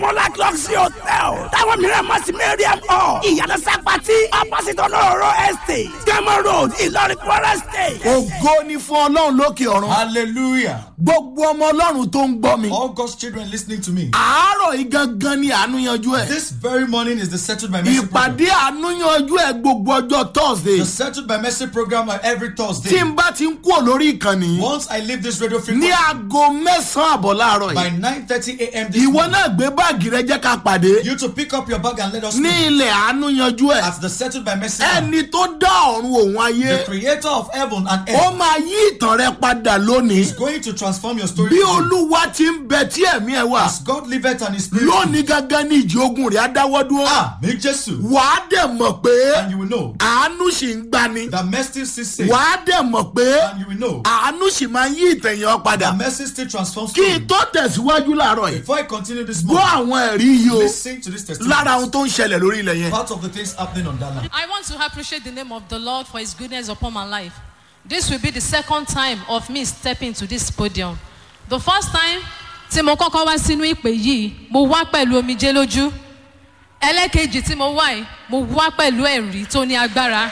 Monarch Luxury Hotel. Táwọn mìíràn mọ̀ sí Mariam Hall. Ìyànà Sápàtì. Opposite Olóró Estate. Gẹ́mọ̀ Road, Ìlọrin Kwara State. ògo ni fún ọlọ́run lókè ọ̀run Hallelujah. gbogbo ọmọ ọlọ́run tó ń gbọ́ mi All God's children listening to me. àárọ̀ yìí gangan ni àánú yanjú ẹ̀ This very morning is the Settled by Mercy program. ìpàdé àánú yanjú ẹ̀ gbogbo ọjọ́ thursday The Settled by Mercy program are every tí Thursday. n bá ti ń kúrò lórí ìkànnì Once I leave this radio ní frequency aago mẹ́sàn-án àbọ̀ láàárọ̀ by yìí 9:30 a.m. this ìwọ morning, náà gbé báàgì rẹ jẹ́ ká pàdé you to pick up your bag and let us ní know ilẹ̀ àánú yanjú ẹ̀ at the Settled by Mercy. program, ẹni tó dá ọ̀run òun ayé The Creator of heaven and ó earth máa yí ìtàn rẹ padà lónìí is going to transform your story. bí today. olúwa ti ń bẹ tí ẹ̀mí ẹ̀ wà As God liveth and His Spirit. lónìí gángan ní ìjì ogun rẹ̀ á dáwọ́ dúró Ah, me Jesus. wàá dẹ̀ mọ̀ pé And you will know àánú sì ń gbani that mercy still saves. wàá dẹ̀ mọ̀ pé And you will know àánú sì máa ń yí ìtẹ̀yàn padà that mercy still transforms. kí n story. tó tẹ̀síwájú láàárọ̀ yìí Before I continue this gbọ́ morning, àwọn ẹ̀rí yìí o listen to this testimony. lára ohun tó ń ṣẹlẹ̀ lórí ilẹ̀ yẹn. Part of the things happening on that land. I want to appreciate the name of the Lord for his goodness upon my life. This will be the second time of me stepping to this podium. The first time tí mo kọ́kọ́ wá sínú ìpè yìí, mo wá pẹ̀lú omijé lójú. Ẹlẹ́kejì tí mo wá yìí, mo wá pẹ̀lú ẹ̀rí tó ní agbára.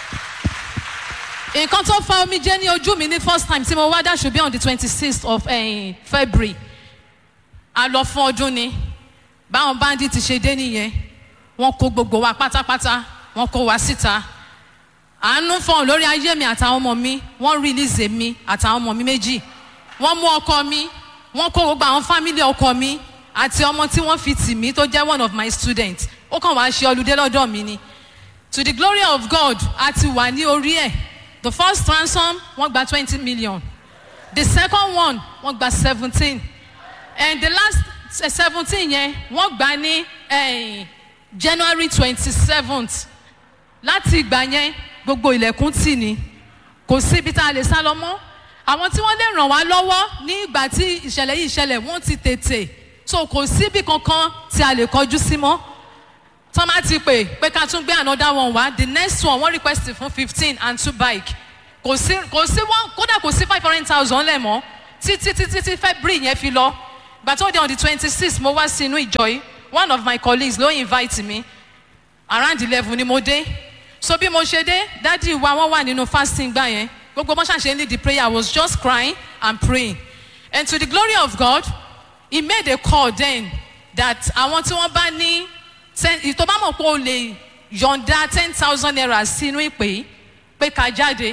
Nǹkan tó fa omijé ní ojú mi ní first time tí mo wá that should be on the twenty-sixth of eh, February. A lọ fún ọdún ni. Báwọn bandit ṣe dé nìyẹn wọn kó gbogbo wa pátápátá wọn kó wa síta àánú fọhùn lórí ayé mi àtàwọn ọmọ mi wọn release mi àtàwọn ọmọ mi méjì wọn mú ọkọ mi wọn kó gbogbo àwọn family ọkọ mi àti ọmọ tí wọn fi tì mí tó jẹ one of my students ó kàn wá ṣe ọlùdé lọdọ mi ni to the glory of god a ti wà ní orí ẹ the first ransom wọn gba twenty million the second one wọn gba seventeen and the last seventeen yẹn wọ́n gbà ní eh, january twenty seventh láti ìgbà yẹn gbogbo ilẹ̀kùn tì ní kò síbi tá a lè sá lọ mọ́ àwọn tí wọ́n lè ràn wá lọ́wọ́ ní ìgbà tí ìṣẹ̀lẹ̀ yìí ṣẹlẹ̀ wọ́n ti tètè so kò síbi kankan tí a lè kọjú sí mọ́ tọ́ máa ti pè pé ká tún gbé another one wá the next one wọ́n request fún fifteen and two bike kò sí kò sí one kódà kò sí five hundred thousand lẹ̀ mọ́ títí títí tí february yẹn fi lọ gbà tó di on the twenty six mo wá sí inú ìjọ yìí one of my colleagues ló invite me around eleven ni mo dé so bí mo ṣe dé dádì wa wọ́n wà nínú fasting gbà yẹn gbogbo bó ṣàṣe lead the prayer i was just crying and praying and to the glory of god he made a call then that àwọn tí wọ́n bá ní ten tó bá mọ̀ pé o lè yọ̀ǹda ten thousand naira sínú ìpè yìí pé ká jáde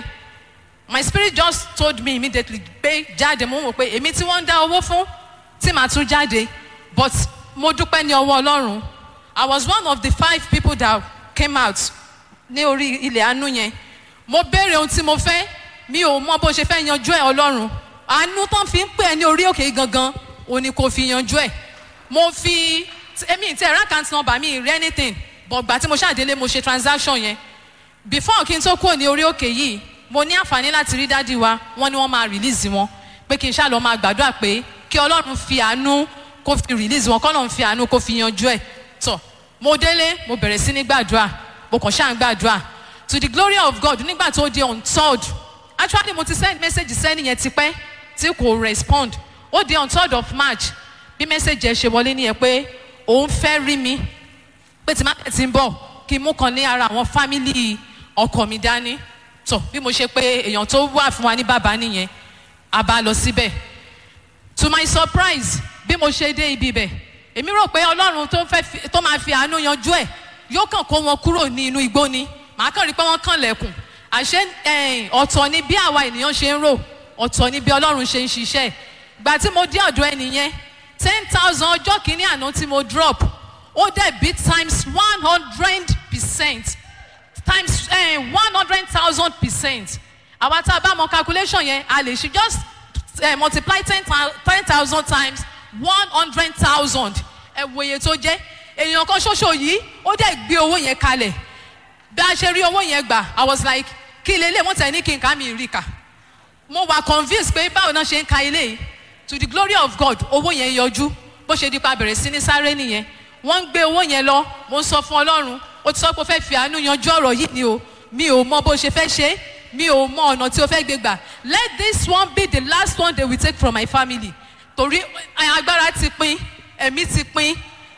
my spirit just told me immediately pé jáde mo mọ̀ pé èmi tí wọ́n ń dá owó fún tí màá tún jáde but mo dúpẹ́ ní ọwọ́ ọlọ́run i was one of the five people that came out ní orí ilẹ̀ àánú yẹn mo béèrè ohun tí mo fẹ́ mi ò mọ bó ṣe fẹ́ yanjú ẹ̀ ọlọ́run àánú tán fi ń pè ẹ́ ní orí òkè gangan òní kò fi yanjú ẹ̀ mo fi èmi tí ẹ̀rọ account number mi rí anything but gbà tí mo ṣàdélé mo ṣe transaction yẹn before kí n tó kúrò ní orí òkè yìí mo ní àǹfààní láti rí dádì wa wọ́n ní wọ́n máa release wọn pé kí n ṣáà lọ máa gbàdúrà pé kí ọlọ́run fi àánú kó fi release wọn kọ́nà fi àánú kó fi yanjú ẹ̀ tọ̀ mo délé mo bẹ̀rẹ̀ sí ní gbàdúrà mo kàn ṣáà ń gbàdúrà to the glory of god nígbà tó di on third actually mo ti send message sẹ́ni yẹn tipẹ́ tí kò respond ó di on third of march bí message ẹ ṣe wọlé nìyẹn pé òun fẹ́ rí mi pé tí máa ti ń bọ̀ kí n mú kan ní ara àwọn family ọkọ mi dání tọ̀ bí mo ṣe pé èèyàn tó wà fún wa ní bàbá nìyẹn a bá lọ síbẹ̀ to my surprise bí mo ṣe dé ibi bẹ̀ èmi rò pé ọlọ́run tó fẹ́ fi- tó máa fi àánú yanjú ẹ̀ yóò kàn kó wọn kúrò ní inú igbó ni màá kàn rí pé wọ́n kàn lẹ̀kùn àṣé ẹ̀yìn, ọ̀tọ̀ ni bí àwa ènìyàn ṣe ń rò ọ̀tọ̀ ni bí ọlọ́run ṣe ń ṣiṣẹ́ gbà tí mo dé ọ̀dọ̀ ẹnìyẹn ten thousand ọjọ́ kìíní àná tí mo drop ó dẹ̀ bí times one hundred percent times one hundred thousand percent àwa tá a bá mọ calculation yẹn a lè ṣe just uh, multiply ten thousand times one hundred thousand ẹ wo iye tó jẹ́ èèyàn kan ṣoṣo yìí ó dẹ̀ gbé owó yẹn kalẹ̀ bí a ṣe rí owó yẹn gbà i was like kí lélẹ̀ wọ́n tẹ̀ ní kí n ká mi rí kà mo wà convinced pé báwo náà ṣe ń ka ilé yìí to the glory of god owó yẹn yọjú bó ṣe di pa bẹ̀rẹ̀ sí ní sáré nìyẹn wọ́n ń gbé owó yẹn lọ mo ń sọ fún ọlọ́run ó ti sọ pé ó fẹ́ fi àánú yanjú ọ̀rọ̀ yìí ni o mi ò mọ bó ṣe fẹ́ ṣe é, mi ò mọ ọ̀nà tí o fẹ́ gbé gbà let this one be the last one they will take from my family torí agbára ti pin ẹ̀mí ti pin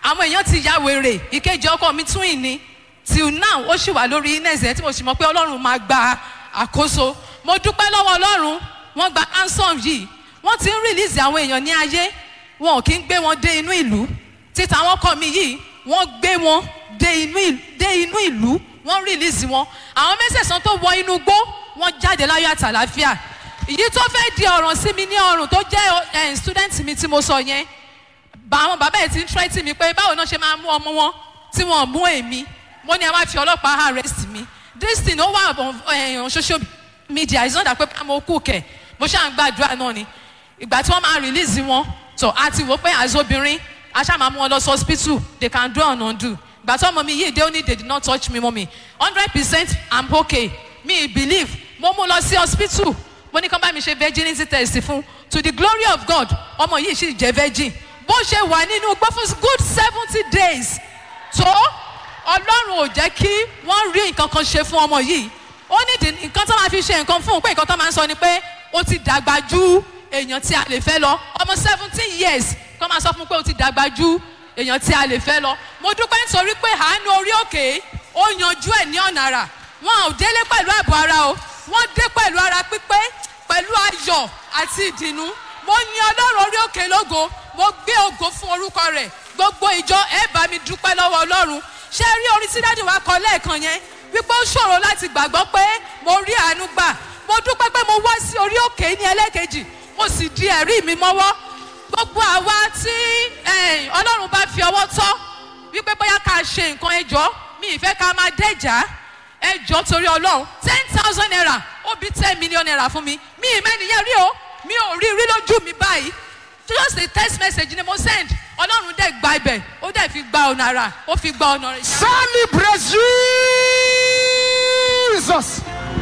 àwọn èèyàn ti ya wèrè ìkejì ọkọ mi tún ìní till now ó sì wà lórí ines ẹ tí mo sì mọ pé ọlọ́run máa gba àkóso mo dúpẹ́ lọ́wọ́ ọlọ́run wọ́n gba ransom yìí wọ́n ti ń release àwọn èèyàn ní ayé wọn ò kí ń gbé wọn dé inú ìlú títa àwọn ọkọ mi yìí wọ́n gbé wọn dé inú ìlú dé inú ìlú wọ́n release wọn àwọn mẹ́sẹ̀sán tó wọ inú gbó wọ́n jáde láyọ̀ àtàláfíà èyí tó fẹ́ di ọ̀ràn sí mi ní ọrùn tó jẹ́ eh, student mi tí mo sọ yẹn bá àwọn bàbá yẹn ti ń tírẹ́tì mi pé báwo náà ṣe máa mú ọmọ wọn tí wọ́n mú èmi mo ní ẹ wá fi ọlọ́pàá arrest mi this thing ó wà on, eh, on social media it's not that pé mo kú kẹ̀ mo ṣáà ń gbàdúrà náà ni ìgbà tí wọ́n máa release wọn tó a ti wò pé as obìnrin a ṣáà máa mú wọn lọ sí hospital they can do and undo ìgbà tí ọmọ mi yìí dé ó ní they did not touch me mọ́mi hundred percent i'm okay me believe mo mú lọ sí hospital mo ní kán bá mi ṣe virginity test fún to the glory of god ọmọ yìí sì jẹ́ virgin bó ṣe wà nínú gbọ́ fún good seventy days tó ọlọ́run ò jẹ́ kí wọ́n rí nǹkan kan ṣe fún ọmọ yìí ó ní ìdí nǹkan tó máa fi ṣe nǹkan fún un pé nǹkan tó máa ń sọ ni pé ó ti dàgbà ju èèyàn tí a lè fẹ́ lọ ọmọ seventeen years kọ́ máa sọ fún un pé ó ti dàgbà ju èèyàn tí a lè fẹ́ lọ mo dúpẹ́ nítorí pé àánú orí òkè ó yanjú ẹ̀ ní ọ̀nà àrà wọn ò délé pẹ̀lú ààbò ara o wọ́n dé pẹ̀lú ara pípé pẹ̀lú ayọ̀ àti ìdùnnú mo yin ọlọ́run orí òkè lógo mo gbé ògo fún orúkọ rẹ̀ gbogbo ìjọ ẹ bá mi dúpẹ́ lọ́wọ́ ọlọ́run ṣé rí orin tí dáàdì wa kọ lẹ́ẹ̀kan yẹn wípé ó ṣòro láti gbàgbọ́ pé mo rí àánú gbà mo dúpẹ́ pé mo wá sí orí òkè ní ẹlẹ́kejì mo sì di ẹ̀rí mi mọ́wọ́ gbogbo àwa tí eh, ọlọ́run bá fi ọwọ́ tọ́ wípé bóyá ká ṣe nǹkan ẹjọ́ mi ìfẹ́ ká máa dẹ́jà ẹjọ́ torí ọlọ́run ten thousand naira ó bí ten million naira fún mi mi ì mẹ́niyẹn rí o mi ò rí rí lójú mi báyìí just a text message ni mo send ọlọ́run dẹ̀ gba ibẹ̀ ó dẹ̀ fi gba ọ̀nà àrà ó fi gba ọ̀nà rẹ̀. Celebrate Jesus.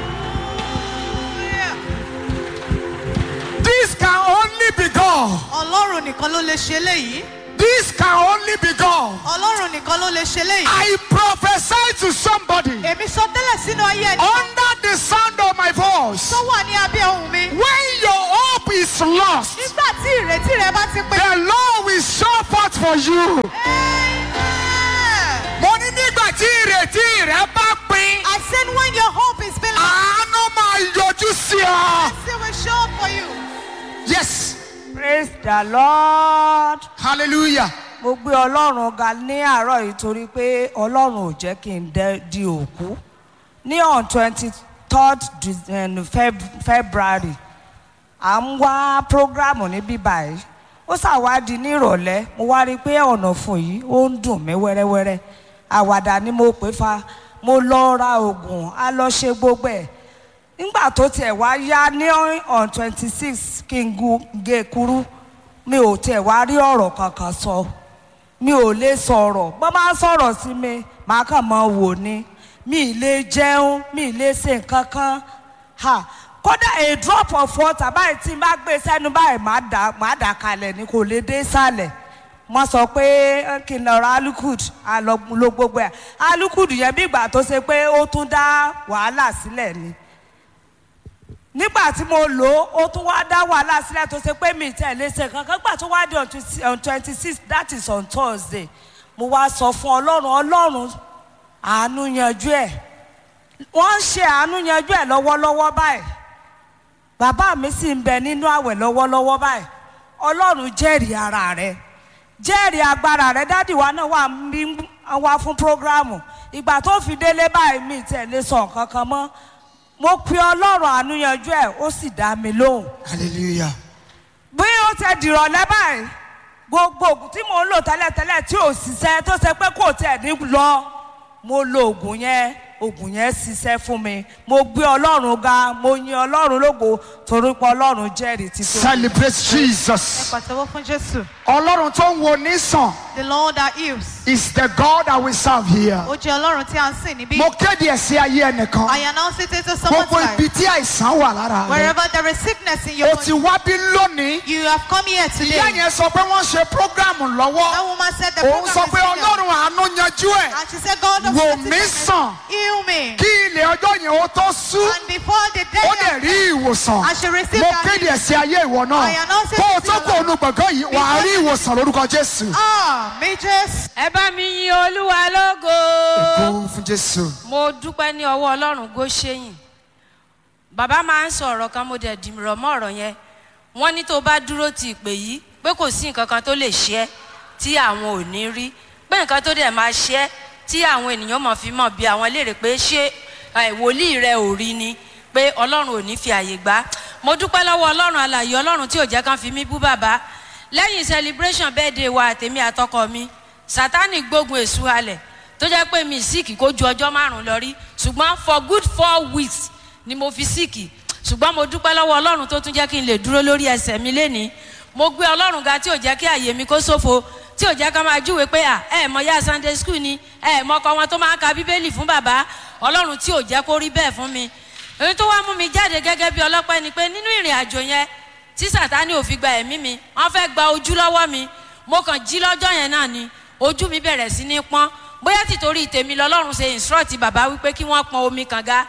This can only be God. ọlọ́run nìkan ló lè ṣe léyìí This can only be God. ọlọ́run nìkan ló lè ṣe léyìí. I prophesy to somebody èmi sọ tẹ́lẹ̀ sínú ayé ẹni under the sound of my voice. tó wà ní abẹ́ ohun mi. When your hope is lost, nígbà tí ìrètí rẹ bá ti pé. the Lord will show forth for you. Mo ní nígbà tí ìrètí rẹ bá pin, I said when your hope is being lost, àánú máa yọjú sí ọ. he will show up for you. Yes. praise the lord Hallelujah. mo gbé ọlọ́run ga ní àárọ̀ yìí torí pé ọlọ́run ò jẹ́ kí n dẹ́ di òkú ní on twenty third february à ń wá programu níbí báyìí ó ṣàwádìí ní ìrọ̀lẹ́ mo wá rí i pé ọ̀nà fún yìí ó ń dùn mí wẹ́rẹ́wẹ́rẹ́ àwàdà ni mo pè fa mo lọ ra oògùn a lọ ṣe gbogbo ẹ̀ nígbà tó tiẹ̀ wá yá ní on twenty six kí n gu- gé kúrú mi ò tiẹ̀ wá rí ọ̀rọ̀ kankan sọ mi ò lè sọ̀rọ̀ bọ́ máa ń sọ̀rọ̀ sí mi màá kàn máa wò ni mi ì lè jẹun mi ì lè ṣe nǹkan kan ha kódà a drop of water báyìí tí n bá gbé sẹ́nu báyìí màá dà màá dà kalẹ̀ ni kò lè dé sàlẹ̀ wọ́n sọ pé eh, kí n lọ ra alukud ló gbogbo ẹ̀ alukud yẹn bí ìgbà tó ṣe pé ó tún dá wàhálà sílẹ̀ ni nígbà tí mo lò ó ó tún wá dá wàhálà sílẹ̀ tó ṣe pé mi tẹ̀lé ṣe kankan gbà tó wá dé on twenty- on twenty six that is on thursday mo wá sọ fún ọlọ́run ọlọ́run àánú yanjú ẹ̀ wọ́n ń ṣe àánú yanjú ẹ̀ lọ́wọ́lọ́wọ́ báyìí bàbá mi sì ń bẹ nínú àwẹ̀ lọ́wọ́lọ́wọ́ báyìí ọlọ́run jẹ́rìí ara rẹ̀ jẹ́rìí agbára rẹ̀ dádì wa náà wà ń bí wá fún prógráàmù ìgbà tó fi délé báyìí mi tẹ̀lé sọ nǹkan kan mọ́ mo pe ọlọ́run àánú yanjú ẹ̀ ó sì dá mi lóhùn Hallelujah. bí ó ti dìrọ̀lẹ́ báyìí gbogbo oògùn tí mò ń lò tẹ́lẹ̀tẹ́lẹ̀ tí ò ṣiṣẹ́ tó ṣe pé kò tẹ̀ ní lọ mo lo oògùn yẹn oògùn yẹn ṣiṣẹ́ fún mi mo gbé ọlọ́run ga mo yin ọlọ́run lógo torí pé ọlọ́run jẹ́rìí ti tó. Celebrate Jesus. pàtẹ́wọ́ fún jésù. Ọlọ́run tó ń wo nísàn the lord that heals. is the God that we serve here. ó jẹ́ ọlọ́run tí a ń sìn níbí. Mo kéde ẹ̀ sí ayé ẹnìkan. I announce it into someone's Gbogbo life. ibi tí àìsàn wà lára rẹ̀. wherever there is sickness in your O ti body. wá bí lónìí. you have come here Ìyá today. yẹn sọ pé wọ́n ṣe prógrámù that lọ́wọ́. woman said the Òun program sọ is pé finished. Ọlọ́run àánú yanjú ẹ̀. and she said God of Wò mercy, mí sàn. heal me. Kí ilẹ̀ ọjọ́ yẹn ó tó sú And before the day ó dẹ̀ of rí ìwòsàn I shall receive mo that kéde ẹ̀sìn ayé ìwọ náà I announce it kó o to tó your kó onú gbọ̀ngàn yìí wà á rí ìwòsàn lórúkọ jésù. Ah, majors. ẹ bá mi yin olúwa lógo. kó fún jésù. mo dúpẹ́ ní ọwọ́ ọlọ́run góṣẹ́yìn bàbá máa ń sọ ọ̀rọ̀ kan mo dẹ̀ dìrọ̀ mọ́ ọ̀rọ̀ yẹn wọ́n ní tó bá dúró ti ìpè yìí pé kò sí nǹkan kan tó lè ṣe ẹ́ tí àwọn ò ní rí pé nǹkan tó dẹ̀ máa ṣe ẹ́ tí àwọn ènìyàn mọ̀ fi mọ̀ bí àwọn léèrè pé ṣé ẹ̀, wòlíì rẹ ò rí ni pé ọlọ́run ò ní fi àyè gbá mo dúpẹ́ lọ́wọ́ ọlọ́run alàyè ọlọ́run tí ò jẹ́ kán fi mí bú bàbá lẹ́yìn celebration birthday wa àtèmi àtọkọ mi sátani gbógun èṣù halẹ̀ tó jẹ́ pé mi síìkì kó ju ọjọ́ márùn-ún lọ rí ṣùgbọ́n for good four weeks ni mo fi síìkì ṣùgbọ́n mo dúpẹ́ lọ́wọ́ ọlọ́run tó tún jẹ́ kí n lè dúró lórí ẹsẹ̀ mi lénìí mo gbé ọlọ́run ga tí ò jẹ́ kí àyè mi kó ṣòfò tí ò jẹ́ ká máa júwe pé à ẹ mọ ya sunday school ni ẹ mọ ọkọ wọn tó máa ń ka bíbélì fún bàbá ọlọ́run tí ò jẹ́ kó rí bẹ́ẹ̀ fún mi èyí tó wá mú mi jáde gẹ́gẹ́ bí ọlọ́pẹ́ ni pé nínú ìrìn àjò yẹn tí sàtánì ò fi gba ẹ̀mí mi wọ́n fẹ́ gba ojú lọ́wọ́ mi mo kàn jí lọ́jọ́ yẹn náà ni ojú mi bẹ̀rẹ̀ sí ní pọ́n bóyá tìtorí tèmi lọ́lọ́run ṣe instruct bàbá wípé kí wọ́n pọn omi kànga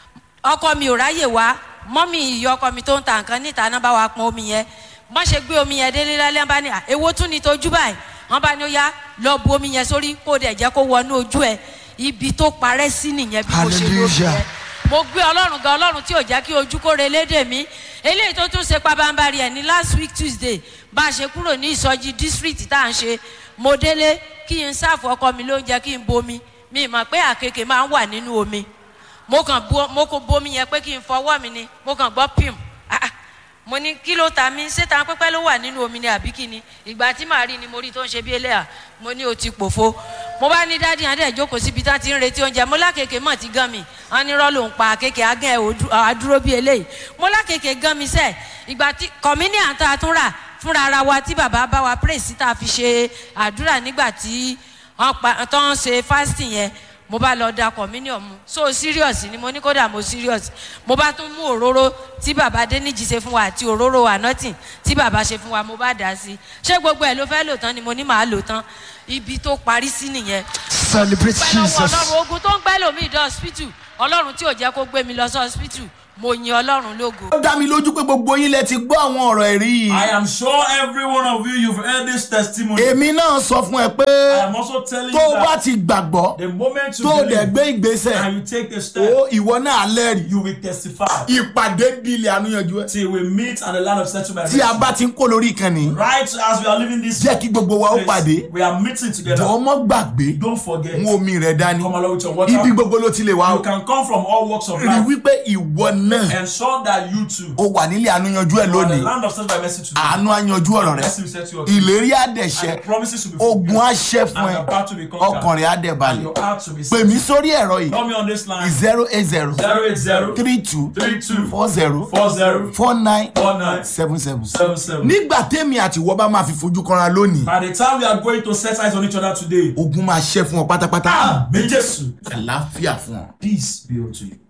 ọkọ mi ò ráyè wá mọ́mì ìyá ọkọ mi tó ń ta nǹkan níta náà bá wa pọn omi yẹn wọ́n ṣe gbé omi yẹn délé lálẹ́ wọ́n bá ní "À, èwo tún ni tójú báyìí wọ́n bá ní ó yá lọ bu omi yẹn sórí kó o dẹ̀ jẹ́ kó wọnú ojú ẹ̀ ibi tó parẹ́ sí nìyẹn bí mo ṣe lómi Hallelujah. yẹn mo gbé ọlọ́run gan ọlọ́run tí ò jẹ́ kí ojú kó relédè mi eléyìí tó tún ṣe pabambari ẹ̀ ní last week tuesday bá a ṣe kúrò ní ìsọjí district tá à ń ṣe mo délé kí n sáàfù ọkọ mi lóúnjẹ kí n bomi mi mọ̀ pé àkekè máa ń wà nínú omi mo kàn bu mo kò bomi yẹn pé kí n fọwọ́ mi ni mo kàn gbọ́ pim Ah, ah. mo ní kí ló ta mí ṣé ta pẹ́pẹ́ ló wà nínú omi ni àbí kí ni ìgbà tí màá rí ni mo rí tó ń ṣe bí eléyà mo ní o ti pòfo mo bá ní dádì adé ìjókòó síbi tá ti ń retí oúnjẹ mo lákèké mọ̀ ti gan mi wọn ní rọ́ ló ń pa àkèké agán ẹ̀ òdu- àdúró bí eléyìí mo lákèké gan mi sẹ́ẹ̀ ìgbà tí kọ̀mínì àtà tún rà fúnra ara wa tí bàbá bá wa praise tá a fi ṣe àdúrà nígbà tí wọ́n pa tó ń ṣe fasting yẹn mo bá lọ da communion mu so serious ni mo ní kódà mo serious mo bá tún mú òróró tí bàbá déníjì ṣe fún wa àti òróró anointing tí bàbá ṣe fún wa mo bá dà á sí ṣé gbogbo ẹ ló fẹ́ lò tán ni mo ní màá lò tán ibi tó parí sí nìyẹn celebrate pẹ̀lú ọwọ́ jesus. ọlọ́run ogun tó ń gbẹ́ lòmíì dé hospital ọlọ́run tí ò jẹ́ kó gbé mi lọ sí hospital mo yin ọlọ́run lógo. ó dá mi lójú pé gbogbo yín lẹ ti gbọ́ àwọn ọ̀rọ̀ ẹ̀rí yìí. I am sure every one of you, you've heard this testimony. èmi náà sọ fún ẹ pé I am also telling tó o you bá that ti gbàgbọ́ the moment you tó o dẹ̀ believe gbé ìgbésẹ̀ and you take the step, ó ìwọ náà lẹ́rìí. you will testify ìpàdé di ilẹ̀ àníyànjú ẹ. till we meet at the land of settlement. tí a bá ti ń kó lórí ìkànnì Right as we are leaving this jẹ́ kí gbogbo wa ó place, pàdé we are meeting together. jọ̀ọ́ mọ́ gbàgbé Don't forget, mú omi rẹ̀ dání come along with your water. ibi gbogbo ló ti lè wá You o can come from all walks of rí life. wípé ìwọ náà Ensure that you too ó wà nílé àníyànjú ẹ are the lónìí land of settlement mercy today. àánú àyànjú ọ̀rọ̀ rẹ Mercy will set you up. ìlérí And àdẹ̀ṣẹ́ the promises will be ogun fulfilled. àṣẹ fún And ẹ your battle will be conquered. ọkàn rẹ̀ And àdẹ̀balẹ̀ your heart to be pè set. mí sórí ẹ̀rọ yìí Call me on this line. zero eight zero 080 three two 32 four zero 40 four nine 49 seven seven. 77. nígbà tẹ́mi àti ìwọ bá máa fi fojú kanra lónìí By the time we are going to set eyes on each other today, ogun máa ṣẹ́ fún ọ pátápátá ah, may Jesus, àlàáfíà fún ọ. peace be unto you.